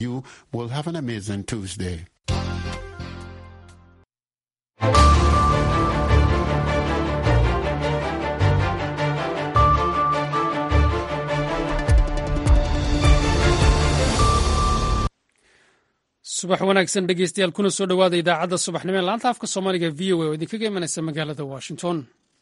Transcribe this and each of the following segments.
You will have an amazing Tuesday. subax wanaagsan dhegeystayaal kuna soo dhowaada idaacadda subaxnimo ee laanta afka soomaaliga v o a oo idinkaga imanaysa magaalada washington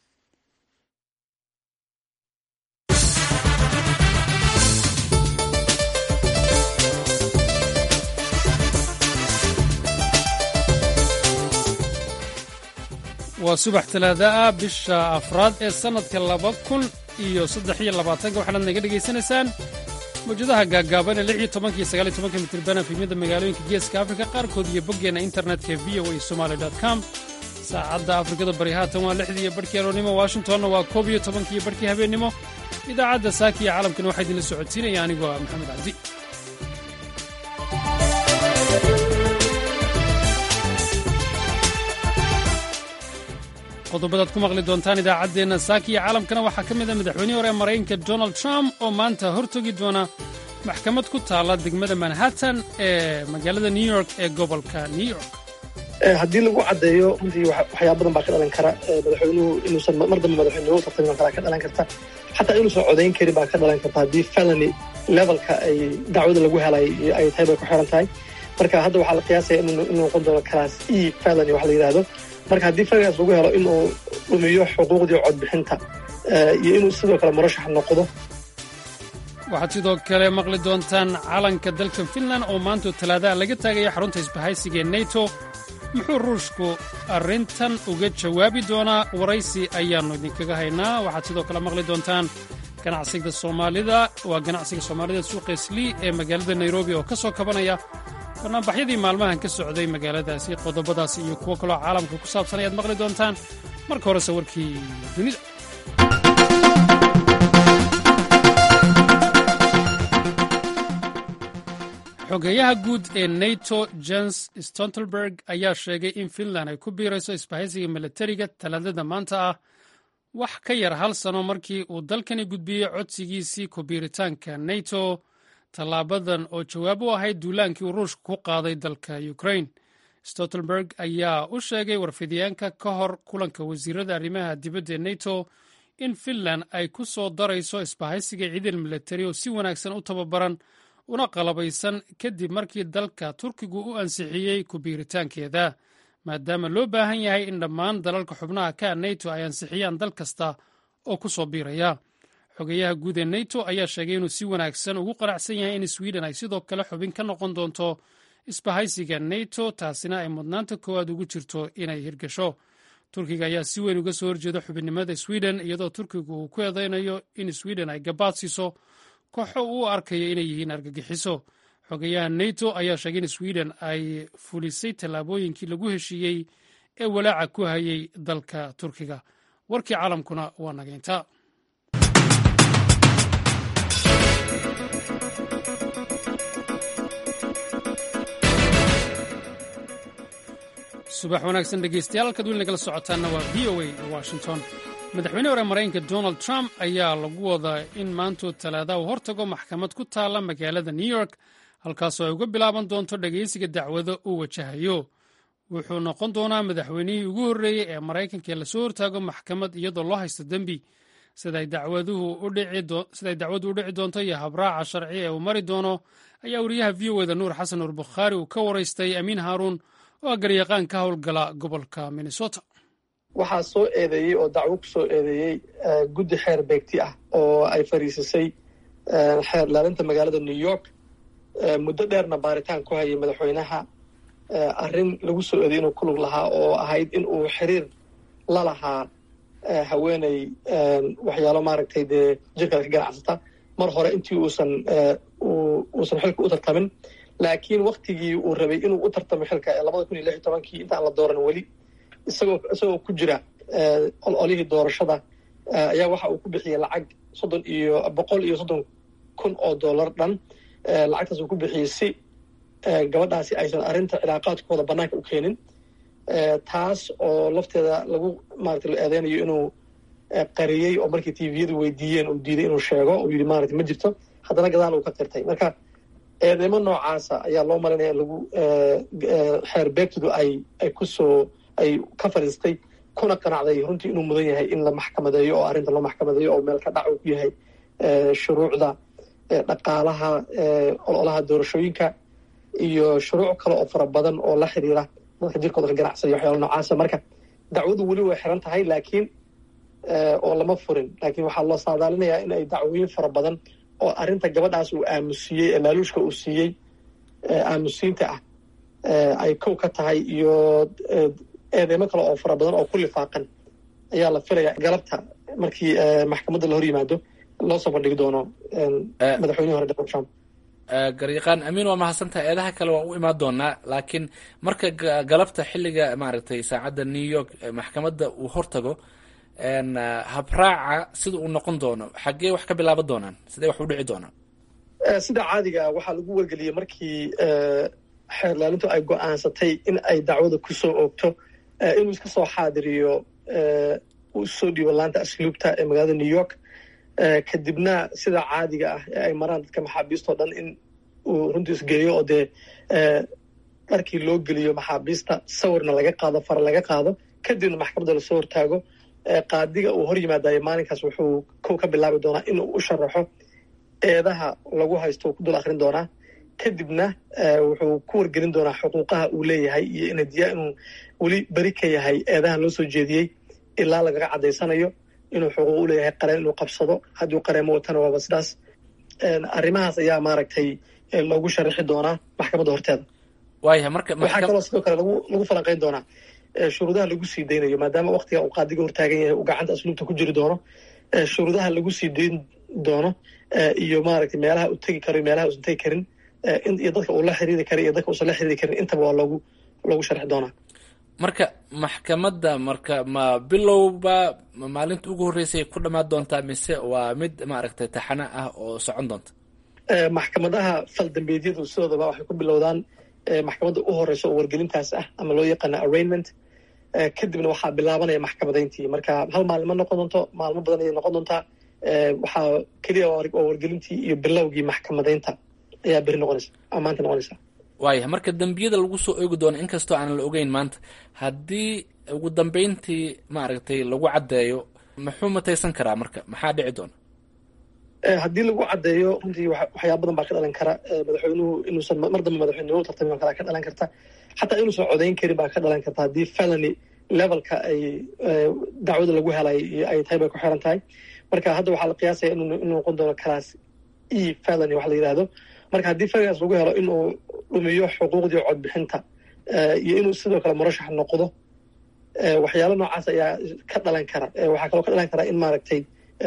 waa subax talaada ah bisha afraad ee sannadka laba kun iyo saddex iyo labaatanka waxaanaad naga dhegaysanaysaan mawjadaha gaaggaaban ee lix iyo tobanka iyo sagaal iyo tobanka mitirban efimyada magaalooyinka geeska afrika qaarkood iyo boggeenna internetka v o a somaali com saacadda afrikada bari haatan waa lixdii iyo barhkii aroornimo washingtonna waa koob iyo tobankii iyo barhkii habeennimo idaacadda saaki iyo caalamkana waxaa idinla socodsiinaya anigoo ah maxamed cabdi qodobadaad ku maqli doontaan idaacaddeenna saaki iyo caalamkana waxaa ka mid a madaxweynihii hore ee maraykanka donald trump oo maanta hortogi doona maxkamad ku taalla degmada manhattan ee magaalada new york ee gobolka new york haddii lagu caddeeyo runtii waxyaa badan baa ka dhalan kara madaxweynuhu inuusan mar dambe madaxweynuhu tartami kara ka dhalan karta xataa inuusan codayn karin baa ka dhalan karta haddii felony levelka ay dacwada lagu helay ay tahay bay ku xiran tahay marka hadda waxaa la qiyaasaya inuu noqon doono class e felony wax la yidhaahdo marka haddii felonigaas lagu helo inuu dhumiyo xuquuqdii codbixinta iyo inuu sidoo kale murashax noqdo waxaad sidoo kale maqli doontaan calanka dalka finland oo maanta talaadaha laga taagaya xarunta isbahaysiga ee neto muxuu ruushku arrintan uga jawaabi doonaa waraysi ayaannu idinkaga haynaa waxaad sidoo kale maqli doontaan ganacsiga soomaalida waa ganacsiga soomaalida suuqa islii ee magaalada nairobi oo ka soo kabanaya barnaambaxyadii maalmahan ka socday magaaladaasi qodobadaas iyo kuwo kaloo caalamka ku saabsan ayaad maqli doontaan marka horese warkii dunida xogeeyaha guud ee nato jens stoltenberg ayaa sheegay in finland ay ku biirayso isbahaysiga milatariga talaadada maanta ah wax ka yar hal sano markii uu dalkani gudbiyey codsigiisii ku biiritaanka nato tallaabadan oo jawaab u ahayd duulaankii uu ruushka ku qaaday dalka ukrain stoltenberg ayaa u sheegay warfidyaanka ka hor kulanka wasiirada arrimaha dibadda ee nato in finland ay ku soo darayso isbahaysiga ciidan milatari oo si wanaagsan u tababaran una qalabaysan kadib markii dalka turkigu u ansixiyey ku biiritaankeeda maadaama loo baahan yahay in dhammaan dalalka xubnaha ka nato ay ansixiyaan dal kasta oo ku soo biiraya xogeyaha guud ee nato ayaa sheegay inuu si wanaagsan ugu qanacsan yahay in sweden ay sidoo kale xubin ka noqon doonto isbahaysiga nato taasina ay mudnaanta koowaad ugu jirto inay hirgasho turkiga ayaa si weyn uga soo horjeeda xubinnimada sweden iyadoo turkigu uu ku eedeynayo in sweden ay gabaad siiso kooxo uu arkayo inay yihiin argagixiso xogeyaha nato ayaa sheegay in sweden ay fulisay tallaabooyinkii lagu heshiiyey ee walaaca ku hayay dalka turkiga warkii caalamkuna waa nageynta subax wanaagsan dhegeystayaal halkaad weli nagala socotaanna waa v o a washington madaxweyne hore maraykanka donald trump ayaa lagu wadaa in maantuu talaadaha u hortago maxkamad ku taalla magaalada new york halkaasoo ay uga bilaaban doonto dhegeysiga dacwado uu wajahayo wuxuu noqon doonaa madaxweynihii ugu horreeyey ee maraykanka ee lasoo hortaago maxkamad iyadoo loo haysto dembi siday dacwadu u dhici doonto iyo habraaca sharci ee uu mari doono ayaa wariyaha v o eda nuur xasan nuur bukhaari uu ka waraystay amiin haaruun oo garyaqaan ka howlgala gobolka minnesota waxaa soo eedeeyey oo dacwo ku soo eedeeyey guddi xeer beegti ah oo ay fariisisay xeer laalinta magaalada new york muddo dheerna baaritaan ku hayay madaxweynaha arrin lagu soo eedeeyey inuu ku lug lahaa oo ahayd in uu xiriir la lahaa haweeney waxyaalo maaragtay dee jirkaada ka ganacsata mar hore intii uusan uusan xilka u tartamin laakiin waktigii uu rabay inuu u tartamo xilka ee labada kun iyo lix iyo tobankii intaan la dooran weli isagoo isagoo ku jira ololihii doorashada ayaa waxa uu ku bixiyey lacag soddon iyo boqol iyo soddon kun oo dollar dhan lacagtaas uu ku bixiyey si gabadhaasi aysan arrinta cilaaqaadkooda bannaanka u keenin taas oo lafteeda lagu maarata la eedeynayo inuu qariyey oo markii tviyadu weydiiyeen uu diiday inuu sheego uu yidhi maarata ma jirto haddana gadaal uu ka qirtay marka eedeymo noocaasa ayaa loo malinaya in lagu xeer beegtidu ay ay kusoo ay ka fadhiistay kuna qanacday runtii inuu mudan yahay in la maxkamadeeyo oo arrinta loo maxkamadeeyo oo meel ka dhac uu ku yahay shuruucda dhaqaalaha ololaha doorashooyinka iyo shuruuc kale oo fara badan oo la xiriira dadka jirkooda ka ganacsaya waxyaala noocaasa marka dacwadu weli way xiran tahay laakiin oo lama furin laakiin waxaa loo saadaalinayaa in ay dacwooyin fara badan oo arrinta gabadhaas uu aamusiiyey ee laaluushka uu siiyey aamusiinta ah ay kow ka tahay iyo eedeymo kale oo fara badan oo ku lifaaqan ayaa la filaya galabta markii maxkamadda la hor yimaado loo soo bandhigi doono madaxweynihi hore donald trump garyaqaan amiin waa mahadsantaha eedaha kale waan u imaan doonaa laakiin marka galabta xilliga maaragtay saacadda new york maxkamadda uu hortago habraaca sida uu noqon doono xaggee wax ka bilaaban doonaan sidee wax u dhici doonaan sida caadiga waxaa lagu wargeliyey markii xeerlaalintu ay go-aansatay in ay dacwada kusoo oogto inuu iska soo xaadiriyo uu isoo dhiibo laanta asluubta ee magaalada new york kadibna sida caadiga ah ee ay maraan dadka maxaabiistao dhan in uu runtii isgeeyo oo dee dharkii loo geliyo maxaabiista sawirna laga qaado fara laga qaado kadibna maxkamadda lasoo hortaago qaadiga uu hor yimaadayo maalinkaas wuxuu kow ka bilaabi doonaa inuu u sharaxo eedaha lagu haysto uu ku dul akrin doonaa kadibna wuxuu ku wargelin doonaa xuquuqaha uu leeyahay iyo inadiyaa inuu weli beri ka yahay eedahan loo soo jeediyey ilaa lagaga caddaysanayo inuu xuquuq u leeyahay qareen inuu qabsado hadduu qareemo watana waaba sidaas arrimahaas ayaa maaragtay loogu sharaxi doonaa maxkamadda horteeda waaya marka waxaa kaloo sidoo kale lagu lagu falanqayn doonaa shuruudaha lagu sii daynayo maadaama waktiga uu qaadiga hortaagan yahay uu gacanta asluubta ku jiri doono shuruudaha lagu sii dayn doono iyo maaragtay meelaha uu tegi karo iyo meelaha uusan tegi karin iyo dadka uu la xiriiri kara iyo dadka uusan la xiriiri karin intaba waa loogu loogu sharxi doonaa marka maxkamadda marka ma bilowba maalinta ugu horreysay ku dhammaan doontaa mise waa mid maaragtay taxano ah oo socon doonta maxkamadaha faldambeedyadu sidoodaba waxay ku bilowdaan maxkamadda u horeysa oo wargelintaas ah ama loo yaqaana arraignment kadibna waxaa bilaabanaya maxkamadayntii marka hal maalin ma noqon doonto maalmo badan ayay noqon doontaa waxaa keliya waa wargelintii iyo bilowgii maxkamadaynta ayaa beri noqonaysa ama maanta noqonaysa waaya marka dembiyada lagu soo oogi doono inkastoo aanan la ogeyn maanta haddii ugu dambeyntii maaragtay lagu caddeeyo muxuu mataysan karaa marka maxaa dhici doona haddii lagu caddeeyo runtii waxyaaba badan baa ka dhalan kara madaxweynuhu inuusan mar dambe madaxweynenimo tartami kala ka dhalan karta xataa inuusan codayn karin baa ka dhalan karta haddii felony levelka ay dacwada lagu helay ay tahay bay ku xiran tahay marka hadda waxaa la qiyaasaya inuu noqon doono class e felony wax la yidhaahdo marka haddii felonygaas lagu helo inuu dhumiyo xuquuqdii codbixinta iyo inuu sidoo kale murashax noqdo waxyaalo noocaas ayaa ka dhalan kara waxaa kaloo ka dhalan kara in maaragtay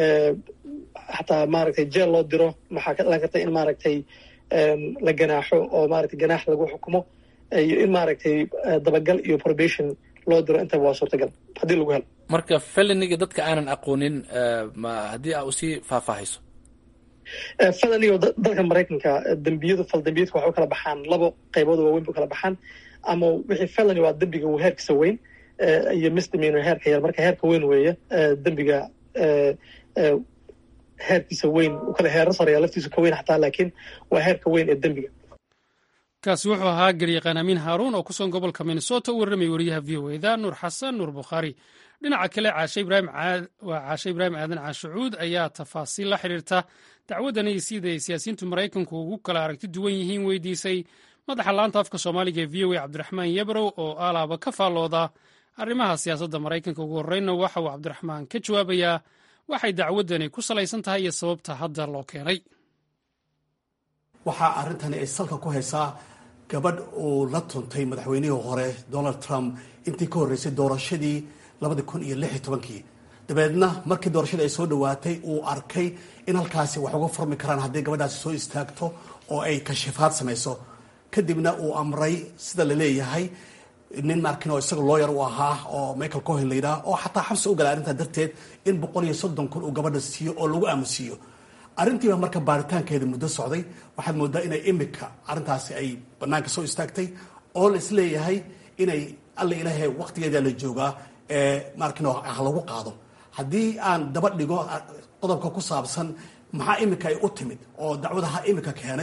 xataa maaragtay jeel loo diro waxaa ka dhalan karta in maaragtay la ganaaxo oo maaragtay ganaax lagu xukumo iyo in maaragtay dabagal iyo probation loo diro intaba waa suurtagal haddii lagu helo marka feloniga dadka aanan aqoonin ma haddii aa usii faahfaahayso feloniga dalka maraykanka dembiyadu fal dembiyadka waxay u kala baxaan labo qaybood waaweyn bu kala baxaan ama wixii felony waa dembiga heerkiisa weyn iyo misdemeanor heerka yar marka heerka weyn weeye dembiga heerkiisa weyn u kale heero sareeya laftiisu ka weyn xataa laakiin waa heerka weyn ee dembiga kaasi wuxuu ahaa garyaqaan amiin haaruun oo ku sugan gobolka minnesota u warramay wariyaha v o eda nuur xasan nuur bukhaari dhinaca kale caashe ibraahim waa caashe ibraahim aadan caashucuud ayaa tafaasiil la xiriirta dacwaddan ay siday siyaasiyiintu maraykanku ugu kala aragti duwan yihiin weydiisay madaxa laanta afka soomaaliga ee v o a cabdiraxmaan yabrow oo alaaba ka faallooda arrimaha siyaasadda maraykanka ugu horreynna waxa uu cabdiraxmaan ka jawaabayaa waxay dacwaddani ku salaysan tahay iyo sababta hadda loo keenay waxaa arrintani ay salka ku haysaa gabadh uu la tuntay madaxweynihii hore donald trump intii ka horreysay doorashadii labadi kun iyo lix iyo tobankii dabeedna markii doorashadii ay soo dhowaatay uu arkay in halkaasi wax uga furmi karaan haddii gabadhaasi soo istaagto oo ay kashifaad samayso kadibna uu amray sida la leeyahay nin markin oo isaga looyar u ahaa oo michael cohen la yidhaha oo xataa xabsi u galay arrintaa darteed in boqol iyo soddon kun uu gabadha siiyo oo lagu aamusiiyo arrintiiba marka baaritaankeeda muddo socday waxaad moodaa inay imika arrintaasi ay banaanka soo istaagtay oo la isleeyahay inay alla ilaahay waqtigeeda la joogaa ee markin ha lagu qaado haddii aan daba dhigo qodobka ku saabsan maxaa imika ay u timid oo dacwadaha imika keenay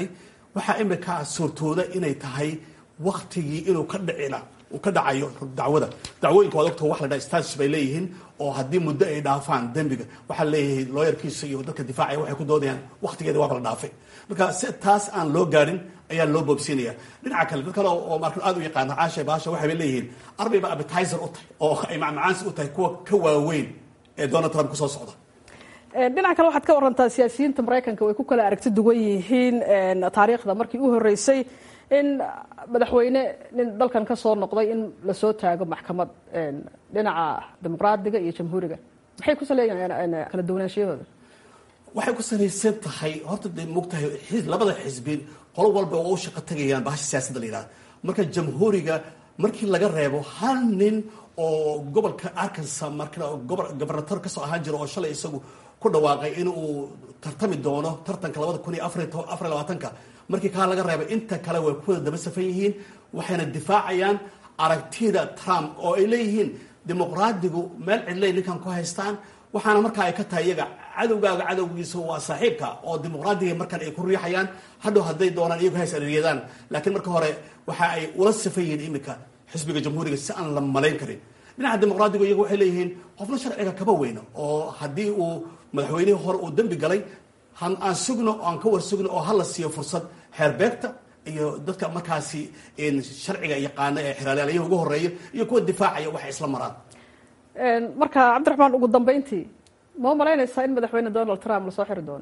waxaa imika suurtooda inay tahay waktigii inuu ka dhicina uu ka dhacayo dacwada dacwooyinka waad ogta wax la dhaha status bay leeyihiin oo haddii muddo ay dhaafaan dembiga waxaa leeyahay looyarkiisa iyo dadka difaacaya waxay ku doodayaan waktigeeda waaba la dhaafay marka si taas aan loo gaadhin ayaa loo boobsiinaya dhinaca kale dad kale oo marka aad u yaqaana caasha baasha waxay leeyihiin arbayba appetizer u tahay oo ay macmacaansi u tahay kuwa ka waaweyn ee donald trump kusoo socda dhinaca kale waxaad ka warantaa siyaasiyiinta maraykanka way ku kala aragti duwan yihiin taariikhda markii u horeysay in madaxweyne nin dalkan ka soo noqday in lasoo taago maxkamad dhinaca dimuqraadiga iyo jamhuuriga maxay ku saleeyihiin kala duwanaanshiyahooda waxay ku salaysan tahay horta dee mogtahay labada xisbi qolo walba oo u shaqo tagayaan bahasha siyaasadda la yidhaha marka jamhuuriga markii laga reebo hal nin oo gobolka arkansas marka gobernator kasoo ahaan jira oo shalay isagu ku dhawaaqay in uu tartami doono tartanka labada kun iyo afar labaatanka markii kaa laga reebay inta kale way kuwada daba safan yihiin waxayna difaacayaan aragtida trump oo ay leeyihiin dimuqraadigu meel cidlay ninkan ku haystaan waxaana markaa ay ka tahay iyaga cadowgaaga cadowgiisa waa saaxiibka oo dimuqraadiga markan ay ku riixayaan hadhow hadday doonaan iyagu hays areeryadaan laakiin marka hore waxa ay ula safan yihiin imika xisbiga jamhuuriga si aan la malayn karin dhinaca dimuqraadigu iyagu waxay leeyihiin qofna sharciga kama weyno oo haddii uu madaxweynihii hore uu dembi galay aan sugno aan ka war sugno oo hala siiyo fursad xeerbeegta iyo dadka markaasi sharciga yaqaana ee xeraalyaalayaha ugu horeeya iyo kuwa difaacaya waxay isla maraan marka cabdiraxmaan ugu dambeyntii ma u malaynaysaa in madaxweyne donald trump lasoo xiri doono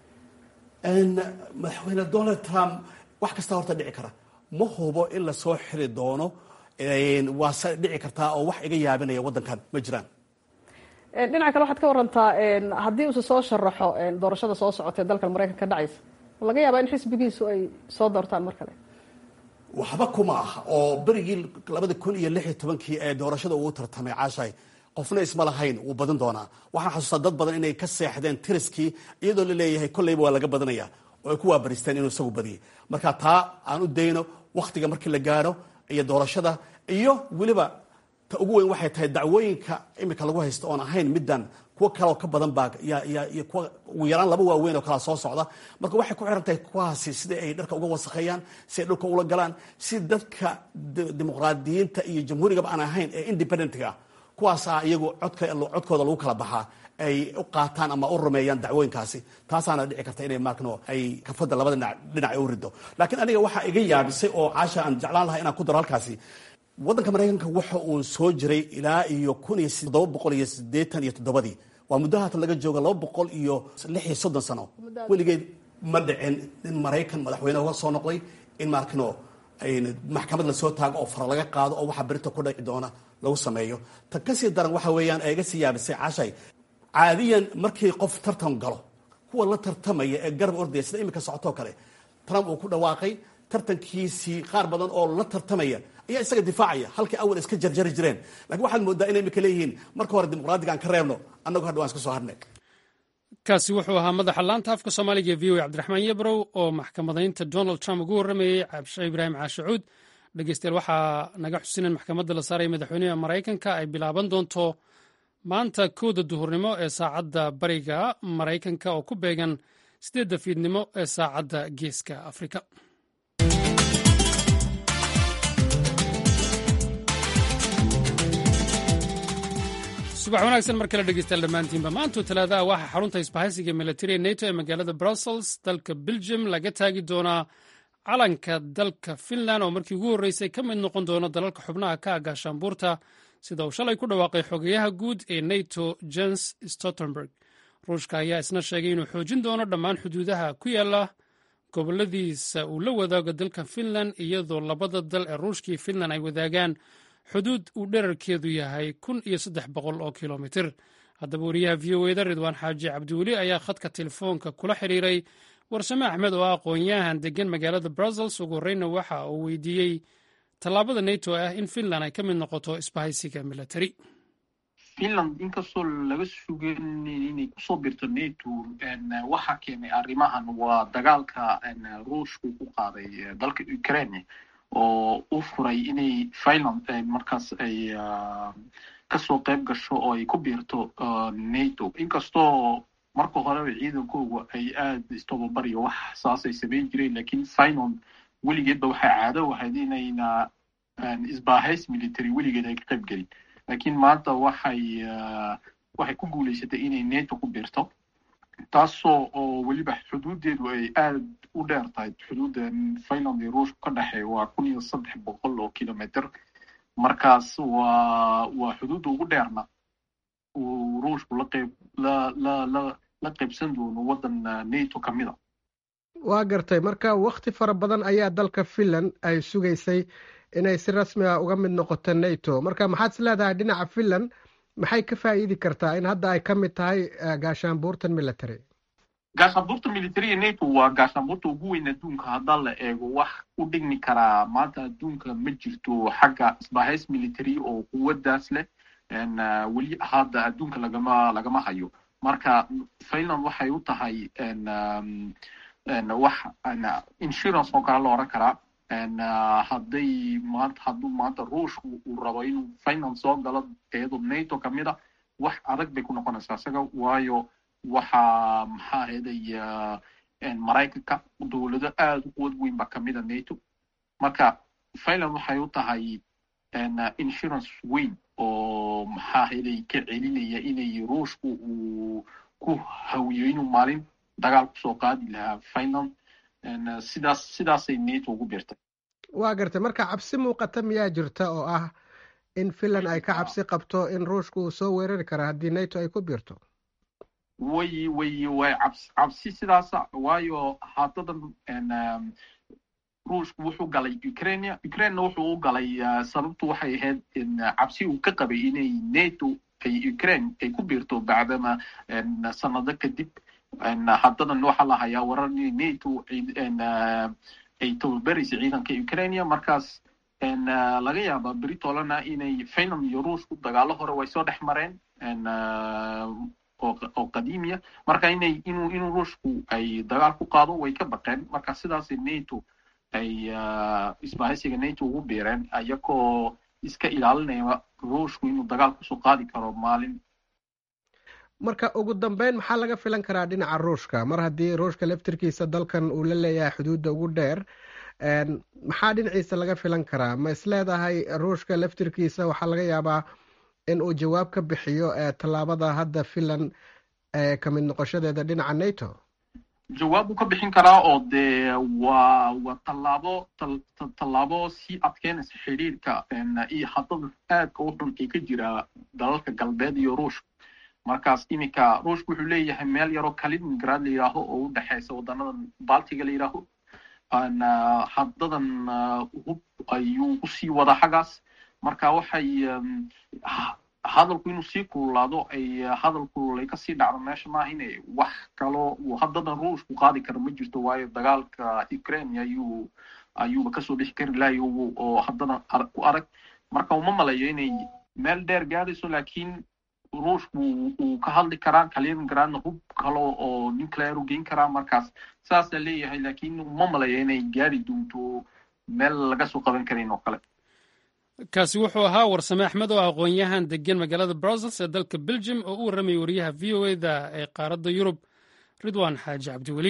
madaxweyne donald trump wax kasta horta dhici kara ma hubo in lasoo xiri doono waase dhici kartaa oo wax iga yaabinaya waddankan ma jiraan dhinaca kale waxaad ka warantaa haddii uuse soo sharaxo doorashada soo socota ee dalkan maraykanka ka dhacaysa laga yaabaa in xisbigiisu ay soo doortaan mar kale waxba kuma aha oo berigii labada kun iyo lix iyo tobankii ee doorashada uu tartamay caashay qofna isma lahayn wuu badin doonaa waxaan xasuustaa dad badan inay ka seexdeen tiriskii iyadoo la leeyahay kolleyba waa laga badanaya oo ay ku waabaristeen inuu isagu badiyay marka taa aan u dayno wakhtiga markii la gaadho iyo doorashada iyo weliba ta ugu weyn waxay tahay dacwooyinka imika lagu haysto oon ahayn middan kuwo kaleoo ka badan baa iyo kuwa ugu yaraan laba waaweyn oo kalea soo socda marka waxay ku xiran tahay kuwaasi sidai ay dharka uga wasakheeyaan si ay dhulka ula galaan si dadka dimuqraadiyiinta iyo jamhuurigaba aan ahayn ee independentga kuwaasaa iyagu codkooda lagu kala baxaa ay u qaataan ama u rumeeyaan dacwooyinkaasi taasaana dhici karta inay maarkno ay kafada labada dhinac ay u rido laakiin aniga waxaa iga yaabisay oo caasha aan jeclaan lahaa inaan ku daro halkaasi waddanka maraykanka waxa uu soo jiray ilaa iyo kun iyo todoba boqol iyo sideetan iyo toddobadii waa muddo haatan laga jooga laba boqol iyo lix iyo soddon sano weligeed ma dhicin in maraykan madaxweyne uga soo noqday in maarkno maxkamad lasoo taago oo fara laga qaado oo waxaa berita ku dhaci doona lagu sameeyo tan kasii daran waxa weeyaan ee iga sii yaabisay caashay caadiyan markii qof tartan galo kuwa la tartamaya ee garab ordaya sida imika socotoo kale trump uu ku dhawaaqay tartankiisii qaar badan oo la tartamaya ayaa isaga difaacaya halkii awal iska jarjari jireen lakiin waxaad moodaa inay imika leeyihiin marka hore dimuqraadiga aan ka reebno annagu hadha waan iska soo harnay kaasi wuxuu ahaa madaxa laanta afka soomaaliga e v o cabdiraxmaan yebrow oo maxkamadaynta donald trump ugu warramayey cabshe ibraahim caashacuud dhegeystayaal waxaa naga xusinan maxkamadda la saaraya madaxweynaha maraykanka ay bilaaban doonto maanta kowda duhurnimo ee saacadda bariga maraykanka oo ku beegan sideedda fiidnimo ee saacadda geeska afrika subax wanaagsan mar kale dhegeystayaal dhammaantiinba maantuu talaadaha waxaa xarunta isbahaysiga militariya neto ee magaalada brussels dalka belgium laga taagi doonaa calanka dalka finland oo markii ugu horreysay ka mid noqon doono dalalka xubnaha ka agaashaanbuurta sida uu shalay ku dhawaaqay xogeyaha guud ee nato jens stoltenberg ruushka ayaa isna sheegay inuu xoojin doono dhammaan xuduudaha ku yaala goboladiisa uu la wadaago dalka finland iyadoo labada dal ee ruushka iyo finland ay wadaagaan xuduud uu dherarkeedu yahay kun iyo saddex boqol oo kilomitir haddaba wariyaha v o eda ridwaan xaaji cabdiweli ayaa khadka telefoonka kula xiriiray warsame axmed oo ah aqoon-yahan degan magaalada brussels ugu horreyna waxa uu weydiiyey tallaabada nato ah in finland ay ka mid noqoto isbahaysiga military finland inkastoo laga sugan inay kusoo birto nato waxaa keenay arrimahan waa dagaalka ruushku ku qaaday dalka ukraine oo u furay inay finland markaas ay kasoo qayb gasho oo ay ku biirto nato inkastoo marka horeba ciidankooga ay aada istobabar iyo wax saasay samayn jireen lakiin finon weligeedba waxay caado ahayd inayna isbaahays military weligeed ay ka qayb gelin lakiin maanta waxay waxay ku guulaysatay inay neto ku biirto taasoo oo weliba xuduudeedu ay aada u dheer tahay xuduudda finland iyo ruushku ka dhexeeya waa kun iyo saddex boqol oo kilometer markaas waa waa xuduudda ugu dheerna uu ruushku la qayb la la la la qaybsan doono waddan nato ka mid a waa gartay marka wakti fara badan ayaa dalka finland ay sugaysay inay si rasmi ah uga mid noqoto nato marka maxaad is leedahay dhinaca finland maxay ka faa'iidi kartaa in hadda ay ka mid tahay gaashaanbuurtan military gaashaanbuurta militariga nato waa gaashaanbuurta ugu weyn adduunka haddaa la eego wax u dhigmi karaa maanta adduunka ma jirto xagga isbahays military oo quwaddaas leh weli hadda adduunka lagama lagama hayo marka finland waxay u tahay wax insurance oo kale la odhan karaa hadday maanta hadduu maanta ruushku uu rabo inuu finland soo galo iyadoo nato kamid a wax adag bay ku noqonaysaa isaga waayo waxaa maxaa ahaday maraykanka dowlado aada u quwad weyn ba kamid a nato marka finland waxay u tahay insurance weyn oo maxaa ahaday ka celinaya inay ruushku uu ku hawiyo inuu maalin dagaal kusoo qaadi lahaa finland sidaas sidaasay nato ugu biirtay waa gartay marka cabsi muuqata miyaa jirta oo ah in finland ay ka cabsi qabto in ruushku uu soo weerari kara haddii nato ay ku biirto way way way cabsi cabsi sidaasa waayo haddadan ruushku wuxuu galay ukrainia ukrainena wuxuu u galay sababtu waxay ahayd cabsi uu ka qabay inay nato ay ukraine ay ku biirto bacdama sanado kadib haddadan waxaa la hayaa warar inay nato ay tababaraysa ciidanka ukrainia markaas laga yaaba beritolana inay finland iyo ruushku dagaalo hore way soo dhex mareen oo qadiimiya marka inay inuu inuu ruushku ay dagaal ku qaado way ka baqeen marka sidaasay nato ay isbahaysiga nato ugu biireen ayagoo iska ilaalinaya ruushku inuu dagaal kusoo qaadi karo maalin marka ugu dambeyn maxaa laga filan karaa dhinaca ruushka mar haddii ruushka laftirkiisa dalkan uu la leeyahay xuduudda ugu dheer maxaa dhinaciisa laga filan karaa ma is leedahay ruushka laftirkiisa waxaa laga yaabaa in uu jawaab ka bixiyo tallaabada hadda finland ka mid noqoshadeeda dhinaca nato jawaab buu ka bixin karaa oo dee waa waa tallaabo tallaabo sii adkeynaysa xidhiirka iyo haddada aadka u xun ee ka jira dalalka galbeed iyo ruushka markaas iminka ruushka wuxuu leeyahay meel yaroo kaliningrad la yidhaaho oo u dhexeysa wadanadan baltiga la yidhaaho haddadan hub ayuu usii wadaa xaggaas marka waxay hadalku inuu sii kululaado ay hadal kululay kasii dhacdo meesha maaha inay wax kaloo uu haddadan ruushku qaadi karo ma jirto waayo dagaalka ukraine ayuu ayuuba kasoo dhixi kari lahayo oo haddadan ku arag marka uma malayo inay meel dheer gaadayso laakiin ruushku uu ka hadli karaa kaliningradna hub kalo oo nuclear u geyn karaa markaas saasaa leeyahay laakiin uma malayo inay gaari doonto meel laga soo qaban karin oo kale kaasi wuxuu ahaa warsame axmed oo aqoon-yahan degan magaalada brussels ee dalka belgium oo u warramayay wariyaha v o eda ee qaaradda yurub ridwan xaaji cabdiweli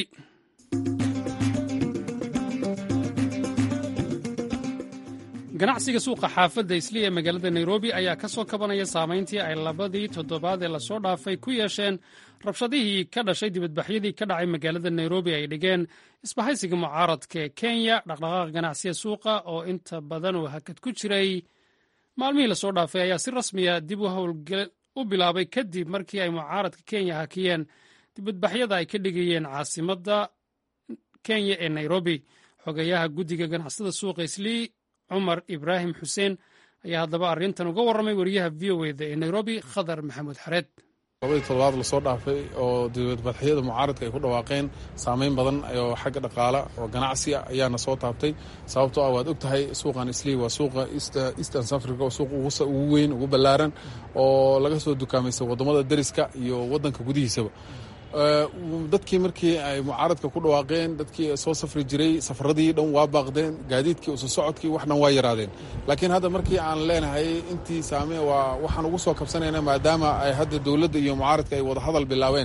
ganacsiga suuqa xaafadda isli ee magaalada nairobi ayaa ka soo kabanaya saamayntii ay labadii toddobaad ee lasoo dhaafay ku yeesheen rabshadihii ka dhashay dibadbaxyadii ka dhacay magaalada nairobi ay dhigeen isbahaysiga mucaaradka ee kenya dhaqdhaqaaqa ganacsiga suuqa oo inta badan uu hakad ku jiray maalmihii lasoo dhaafay ayaa si rasmiya dib u howlgel u bilaabay kadib markii ay mucaaradka kenya hakiyeen dibadbaxyada ay ka dhigayeen caasimadda kenya ee nairobi xogeyaha guddiga ganacsada suuqa islii cumar ibraahim xuseen ayaa haddaba arrintan uga warramay wariyaha v o eda ee nairobi khadar maxamuud xareed labadii toddobaad lasoo dhaafay oo dibadbaxyada mucaaradka ay ku dhawaaqeen saameyn badan oo xagga dhaqaala oo ganacsiga ayaana soo taabtay sababtoo ah waad og tahay suuqan islii waa suuqa eastern africa oo suuq ugu weyn ugu ballaaran oo laga soo dukaamaysa waddamada deriska iyo waddanka gudihiisaba dadkii markii ay mucaaradka ku dhawaaqeen dadkii soo safri jiray safaradii dhan waa baaqdeen gaadiidkii usu socodkii wax dhan waa yaraadeen laakiin hadda markii aan leenahay intii saame waa waxaan ugu soo kabsanayna maadaama ay hadda dowladda iyo mucaaradka ay wadahadal bilaabeen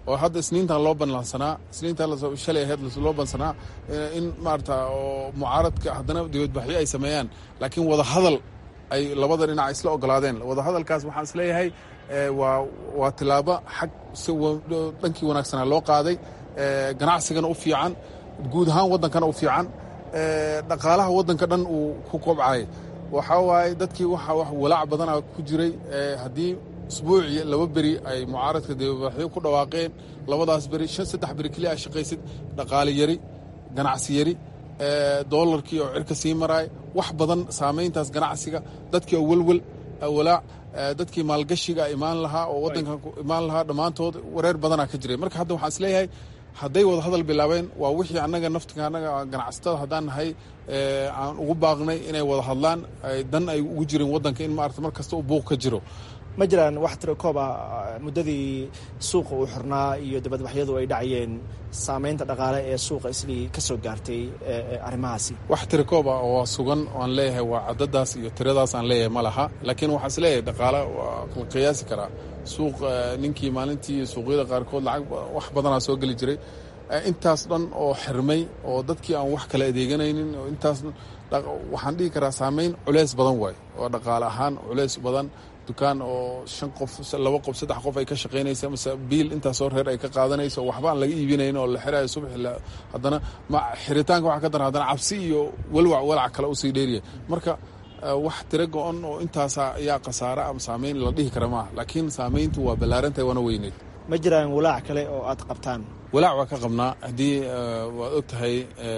oo hadda isniintan loo banlansanaa isniintan shalay ahayd loo bansanaa in maarata oo mucaaradka haddana dibadbaxyo ay sameeyaan laakiin wadahadal ay labada dhinac isla ogolaadeen wadahadalkaas waxaan isleeyahay waa waa tilaabo xag si dhankii wanaagsanaa loo qaaday ganacsigana u fiican guud ahaan waddankana u fiican dhaqaalaha waddanka dhan uu ku kobcay waxaa waaye dadkii waxa wax walaac badana ku jiray haddii usbuucii laba beri ay mucaaradka dibadbaxyo ku dhawaaqeen labadaas beri shan saddex beri keliya ay shaqaysid dhaqaale yari ganacsi yari doolarkii oo cirka sii maraay wax badan saamayntaas ganacsiga dadkii oo welwel walaac dadkii maalgashiga imaan lahaa oo waddanka imaan lahaa dhammaantood wareer badanaa ka jiray marka hadda waxaan isleeyahay hadday wada hadal bilaabeen waa wixii annaga naftiga annaga ganacsatada haddaan nahay aan ugu baaqnay inay wada hadlaan dan ay ugu jirin waddanka in maarata mar kasta uu buuq ka jiro ma jiraan wax tiro koob ah muddadii suuqa uu xirnaa iyo dibadbaxyadu ay dhacayeen saamaynta dhaqaale ee suuqa islii ka soo gaartay arrimahaasi wax tiro koob ah oo sugan aan leeyahay waa caddadaas iyo tiradaas aan leeyahay ma laha laakiin waxaan is leeyahay dhaqaale waa la qiyaasi karaa suuq ninkii maalintii suuqyada qaarkood lacag wax badanaa soo geli jiray intaas dhan oo xirmay oo dadkii aan wax kala adeeganaynin oo intaas waxaan dhihi karaa saamayn culeys badan waay oo dhaqaale ahaan culeys badan dukaan oo shan qof laba qof saddex qof ay ka shaqaynaysa mase biil intaasoo reer ay ka qaadanayso waxba aan laga iibinayn oo la xirayo subaxi haddana ma xiritaanka waxa ka daran haddana cabsi iyo walwac walac kale usii dheeriya marka wax tiro go-on oo intaasa ayaa khasaare ama saamayn la dhihi kara maaha laakiin saamayntu waa ballaarantahay waana weyneyd ma jiraan walaac kale oo aad qabtaan walaac waa ka qabnaa haddii waad og tahay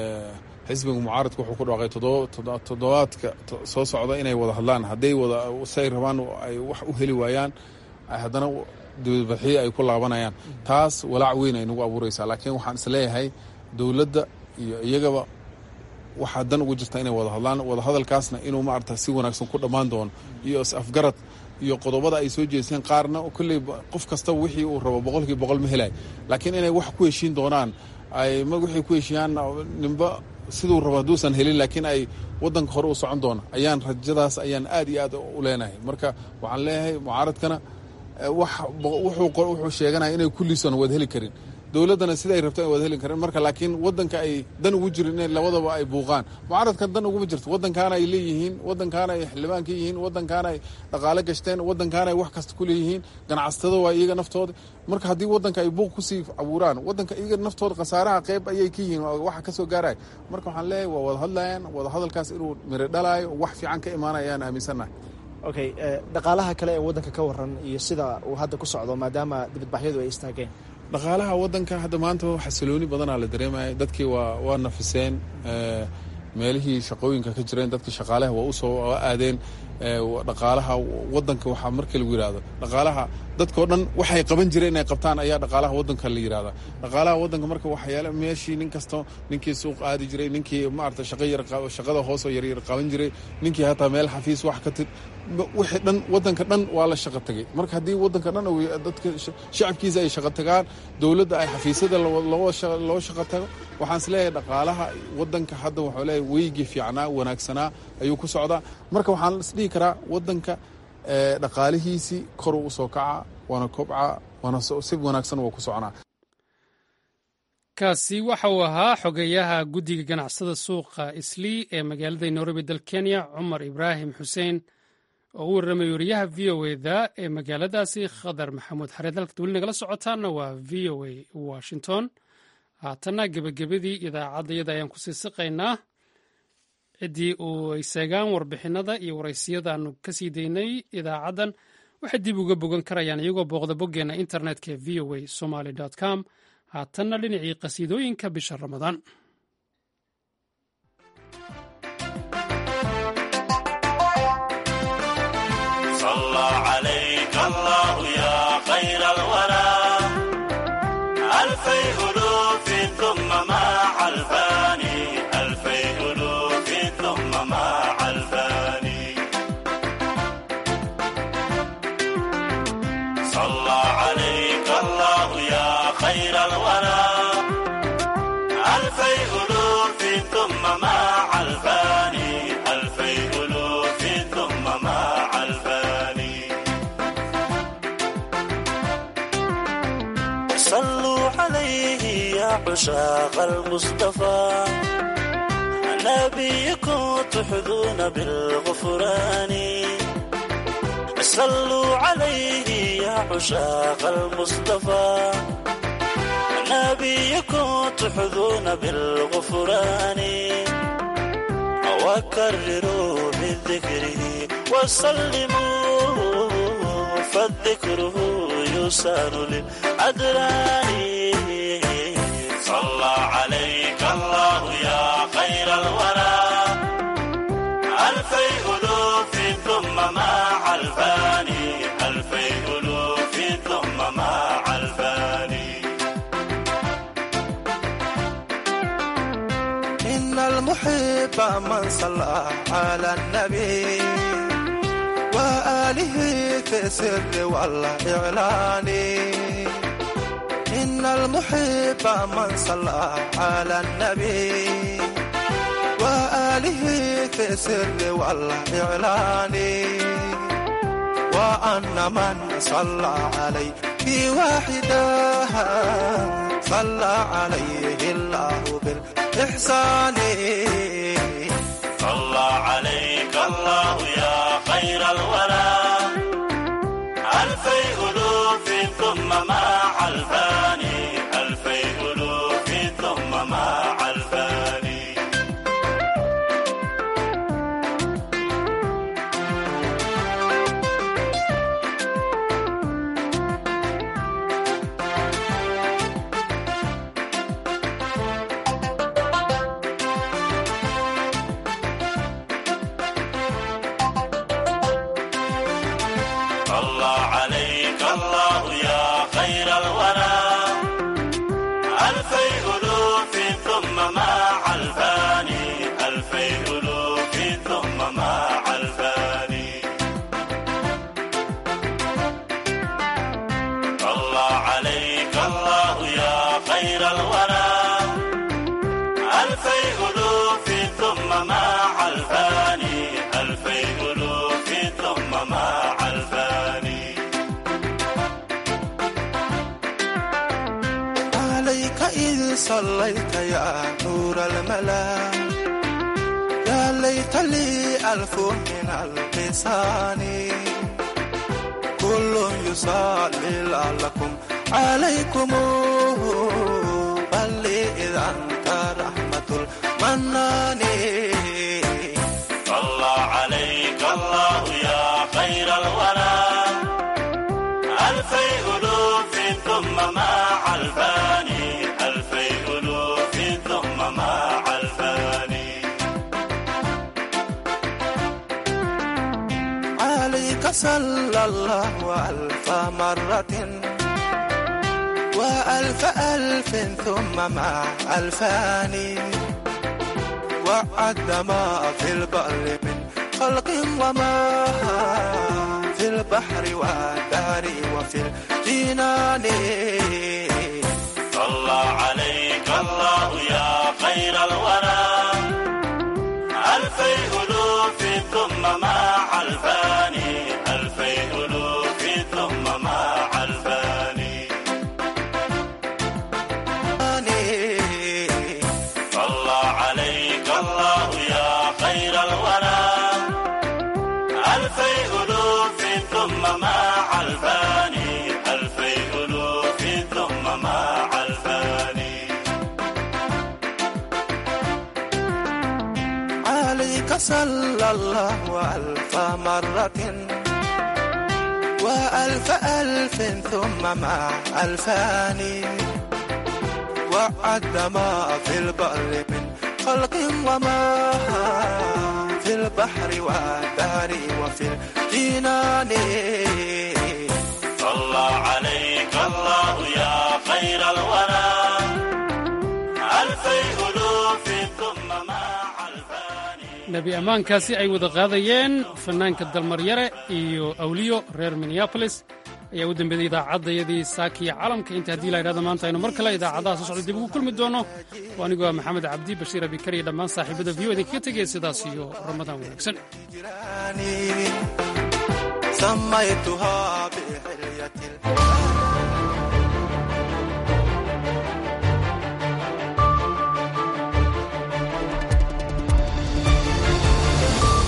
xisbiga mucaaradka wuxuu ku dhawaaqay toddobaadka soo socda inay wada hadlaan hadday wada say rabaan ay wax u heli waayaan haddana dibadbaxyo ay ku laabanayaan taas walaac weyn ay nagu abuuraysaa laakiin waxaan isleeyahay dowladda iyo iyagaba waxaa dan ugu jirta inay wada hadlaan wada hadalkaasna inuu maarata si wanaagsan ku dhammaan doono iyo is-afgarad iyo qodobada ay soo jeesteen qaarna kolley qof kastaba wixii uu rabo boqolkii boqol ma helay laakiin inay wax ku heshiin doonaan ay ma wixii ku heshiiyaan ninba siduu rabo hadduusan helin laakiin ay waddanka hore u socon doona ayaan rajadaas ayaan aad iyo aad u leenahay marka waxaan leeyahay mucaaradkana wuxuu sheeganaya inay kulliisan wada heli karin dowladdana siday rabto ay wada heli karin marka laakiin waddanka ay dan ugu jirin in labadaba ay buuqaan mucaaradkan dan uguma jirto waddankaana ay leeyihiin waddankaana ay xildhibaan ka yihiin waddankaana ay dhaqaale gashteen waddankaana ay wax kasta ku leeyihiin ganacsatada waa iyaga naftooda marka haddii waddanka ay buuq kusii abuuraan waddanka iyaga naftooda khasaaraha qeyb ayay ka yihiin waxa kasoo gaaraya marka waxaan leeyahay waa wada hadlayaan wada hadalkaas inuu miro dhalaayo wax fiican ka imaanaya ayaan aaminsannahay okay dhaqaalaha kale ee waddanka ka waran iyo sida uu hadda ku socdo maadaama dibadbaxyadu ay istaageen dhaqaalaha waddanka hadda maanta xasilooni badanaa la dareemaya dadkii waa waa nafiseen meelihii shaqooyinka ka jireen dadkii shaqaalaha waa usoo aadeen dhaqaalaha waddanka waxaa marka lagu yidhahdo dhaqaalaha dadkao dhan waxay qaban jireen inay qabtaan ayaa dhaqaalaha waddanka la yidhahda dhaqaalaha waddanka marka waxyaale meeshii nin kasto ninkii suuq aadi jiray ninkii maarata shaqa yar shaqada hoosoo yaryar qaban jiray ninkii hataa meel xafiis wax ka tir wixii dhan waddanka dhan waa la shaqo tagay marka haddii waddanka dhan dadka shacabkiisa ay shaqo tagaan dowladda ay xafiisyada loo shaqo tago waxaan is leeyahay dhaqaalaha waddanka hadda waxuu leeyahay weygii fiicnaa wanaagsanaa ayuu ku socdaa marka waxaan isdhihi karaa waddanka dhaqaalihiisii koruu usoo kaca waana kobca waana si wanaagsan waa ku soconaa kaasi waxa uu ahaa xogeyaha guddiga ganacsada suuqa islii ee magaalada nairobi dal kenya cumar ibraahim xuseen oo u warramay wariyaha v o eda ee magaaladaasi khadar maxamuud xareed halkaad weli nagala socotaana waa v o a washington haatanna gebagabadii idaacaddayada ayaan kusii siqaynaa ciddii uu ay seegaan warbixinada iyo waraysiyadaanu ka sii daynay idaacaddan waxay dib uga bogan karayaan iyagoo booqda boggeenna internetka ee v o a somaly com haatanna dhinacii qasiidooyinka bisha ramadaan الفيض عشاق المصطفى نبيكم تحظون بالغفران صلوا عليه يا عشاق المصطفى نبيكم تحظون بالغفران وكرروا بذكره وسلموا فالذكره يسان للأدران صلى عليك الله يا خير الورى ألفي ألوف ثم مع الفاني ألفي ألوف ثم مع الفاني إن المحب من صلى على النبي وآله في السر والإعلان إن المحب من صلى على النبي وآله في السر والإعلان وأن من صلى عليه في واحدة صلى عليه الله بالإحسان صلى عليك الله يا خير الورى ألفي ألوف ثم مع الفاني ألفي ألوف ثم مع الفاني صلى عليك الله يا خير الورى ألفي ألوف ثم مع الفاني ألفي ألوف ثم مع الفاني صلى عليك الله يا خير الورى ألفي ألوف ثم مع الفاني ألفي ألوف ثم مع الفاني عليك إذ صليت يا نور الملا يا ليت لي ألف من اللسان كل يصلي لعلكم عليكم بل إذا أنت رحمة المنان صلى عليك الله يا خير الورى ألفي ألوف ثم مع الفاني ألفي ألوف ثم مع الفاني عليك صلى الله ألف مرة وألف ألف ثم مع ألفان وعد ما في البر من خلق وما في البحر والدار وفي الجنان صلى عليك الله يا خير الورى ألفي ألوف ثم مع الفاني ألفي ألوف ثم مع الفاني صلى عليك الله يا خير الورى ألفي ألوف ثم مع الفاني ألفي ألوف ثم مع الفاني عليك صلى الله ألف مرة وألف ألف ثم مع ألفان وعد ما في البر من خلق وما في البحر والدار وفي الجنان صلى عليك الله يا خير الورى ألفي ألوف ثم مع الفاني nebi ammaankaasi ay wada qaadayeen fanaanka dalmaryare iyo awliyo reer minneabolis ayaa u dambeeyey idaacaddayadii saakiya calamka inta haddii la yidhahdo maanta aynu mar kale idaacadaha soo socda dib ugu kulmi doono oo anigoo ah maxamed cabdi bashiir abikar iyo dhammaan saaxiibada v o idinkaga tegaya sidaas iyo ramadaan wanaagsan سميتها بحر